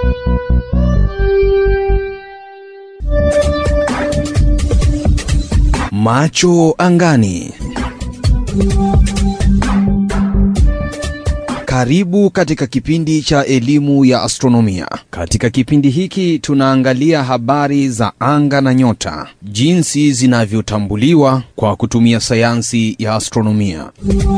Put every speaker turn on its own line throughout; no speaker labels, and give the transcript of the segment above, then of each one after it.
Macho angani. Karibu katika kipindi cha elimu ya astronomia. Katika kipindi hiki tunaangalia habari za anga na nyota, jinsi zinavyotambuliwa kwa kutumia sayansi ya astronomia.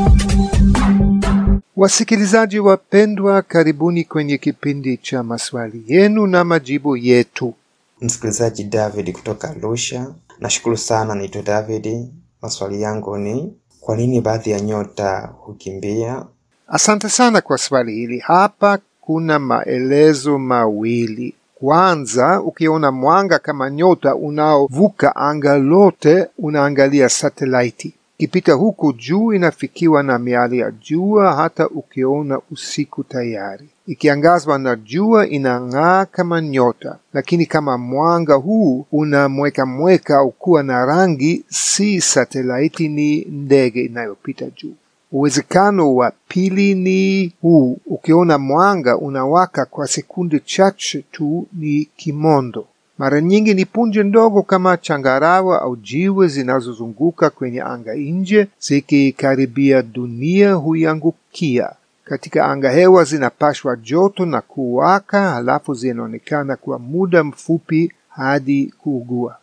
Wasikilizaji wapendwa, karibuni kwenye kipindi cha maswali yenu na majibu yetu.
Msikilizaji David kutoka Arusha, nashukuru sana. Naitwa David. Maswali yangu ni kwa nini baadhi ya nyota hukimbia?
Asante sana kwa swali hili. Hapa kuna maelezo mawili. Kwanza, ukiona mwanga kama nyota unaovuka anga lote, unaangalia satelaiti ikipita huku juu, inafikiwa na miali ya jua. Hata ukiona usiku tayari ikiangazwa na jua inang'aa kama nyota, lakini kama mwanga huu una mweka mweka au kuwa na rangi, si satelaiti, ni ndege inayopita juu. Uwezekano wa pili ni huu: ukiona mwanga unawaka kwa sekunde chache tu, ni kimondo. Mara nyingi ni punje ndogo kama changarawa au jiwe zinazozunguka kwenye anga nje, zikikaribia dunia huiangukia. Katika anga hewa zinapashwa joto na kuwaka, halafu zinaonekana kwa muda mfupi hadi kuugua.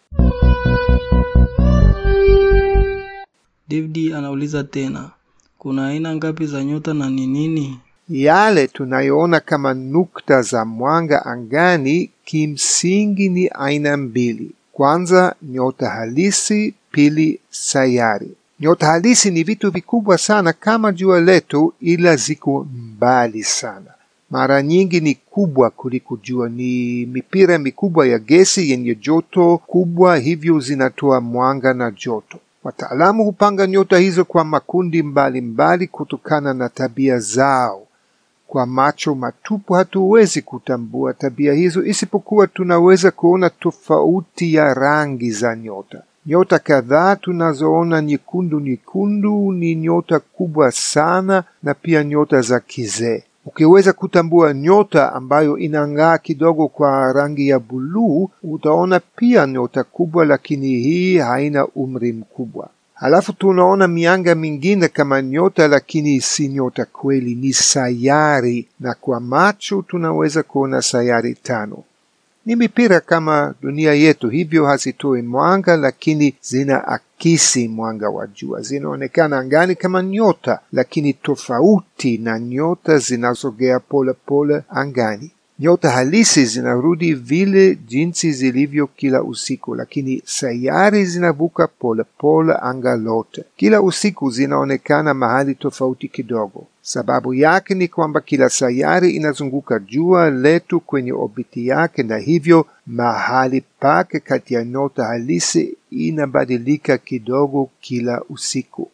David anauliza tena, kuna aina ngapi za nyota na ni nini?
Yale tunayoona kama nukta za mwanga angani kimsingi ni aina mbili. Kwanza, nyota halisi; pili, sayari. Nyota halisi ni vitu vikubwa sana kama jua letu, ila ziko mbali sana. Mara nyingi ni kubwa kuliko jua, ni mipira mikubwa ya gesi yenye joto kubwa, hivyo zinatoa mwanga na joto. Wataalamu hupanga nyota hizo kwa makundi mbalimbali mbali kutokana na tabia zao. Kwa macho matupu hatuwezi kutambua tabia hizo, isipokuwa tunaweza kuona tofauti ya rangi za nyota. Nyota kadhaa tunazoona nyekundu nyekundu ni nyota kubwa sana, na pia nyota za kizee. Ukiweza kutambua nyota ambayo inang'aa kidogo kwa rangi ya buluu, utaona pia nyota kubwa, lakini hii haina umri mkubwa. Halafu tunaona mianga mingine kama nyota, lakini si nyota kweli, ni sayari, na kwa macho tunaweza kuona sayari tano. Ni mipira kama dunia yetu, hivyo hazitoi mwanga, lakini zinaakisi mwanga wa jua. Zinaonekana angani kama nyota, lakini tofauti na nyota zinazogea polepole angani. Nyota halisi zinarudi vile jinsi zilivyo kila usiku, lakini sayari zinavuka polepole anga lote. Kila usiku zinaonekana mahali tofauti kidogo. Sababu yake ni kwamba kila sayari inazunguka jua letu kwenye obiti yake, na hivyo mahali pake kati ya nyota halisi inabadilika kidogo kila usiku.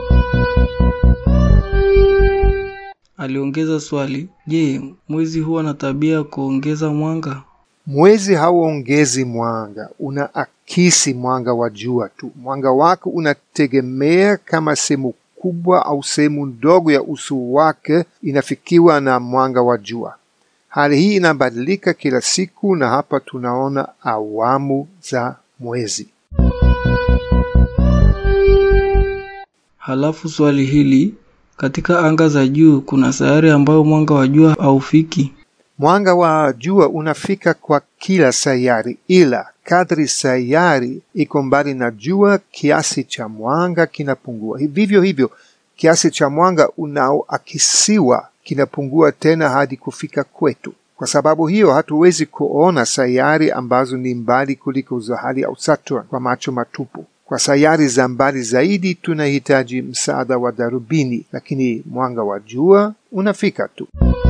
Aliongeza swali, je, mwezi huwa na tabia ya kuongeza mwanga?
Mwezi hauongezi mwanga, unaakisi mwanga wa jua tu. Mwanga wake unategemea kama sehemu kubwa au sehemu ndogo ya uso wake inafikiwa na mwanga wa jua. Hali hii inabadilika kila siku, na hapa tunaona awamu za mwezi.
Halafu swali hili, katika anga za juu kuna sayari ambayo mwanga wa jua haufiki?
Mwanga wa jua unafika kwa kila sayari, ila kadri sayari iko mbali na jua, kiasi cha mwanga kinapungua. Vivyo hivyo, kiasi cha mwanga unaoakisiwa kinapungua tena hadi kufika kwetu. Kwa sababu hiyo, hatuwezi kuona sayari ambazo ni mbali kuliko Zohali au Saturn kwa macho matupu. Kwa sayari za mbali zaidi tunahitaji msaada wa darubini, lakini mwanga wa jua unafika tu.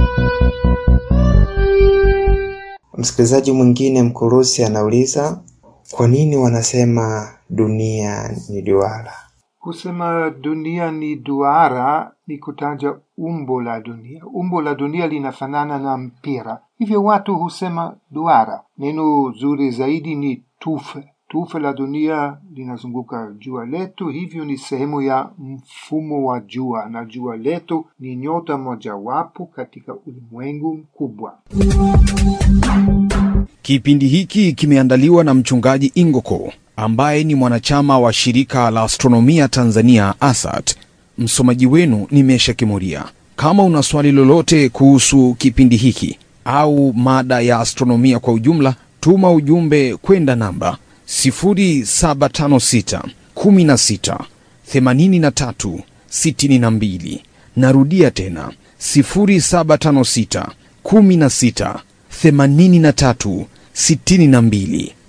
Msikilizaji mwingine Mkurusi anauliza kwa nini wanasema dunia ni duara?
Kusema dunia ni duara ni kutaja umbo la dunia. Umbo la dunia linafanana na mpira, hivyo watu husema duara. Neno zuri zaidi ni tufe. tufe la dunia linazunguka jua letu, hivyo ni sehemu ya mfumo wa jua, na jua letu ni nyota mojawapo katika ulimwengu mkubwa.
Kipindi hiki kimeandaliwa na mchungaji Ingoko ambaye ni mwanachama wa shirika la astronomia Tanzania ASAT. Msomaji wenu ni Mesha Kimuria. Kama una swali lolote kuhusu kipindi hiki au mada ya astronomia kwa ujumla, tuma ujumbe kwenda namba 0756 16 83 62. Narudia tena 0756 16 83 62.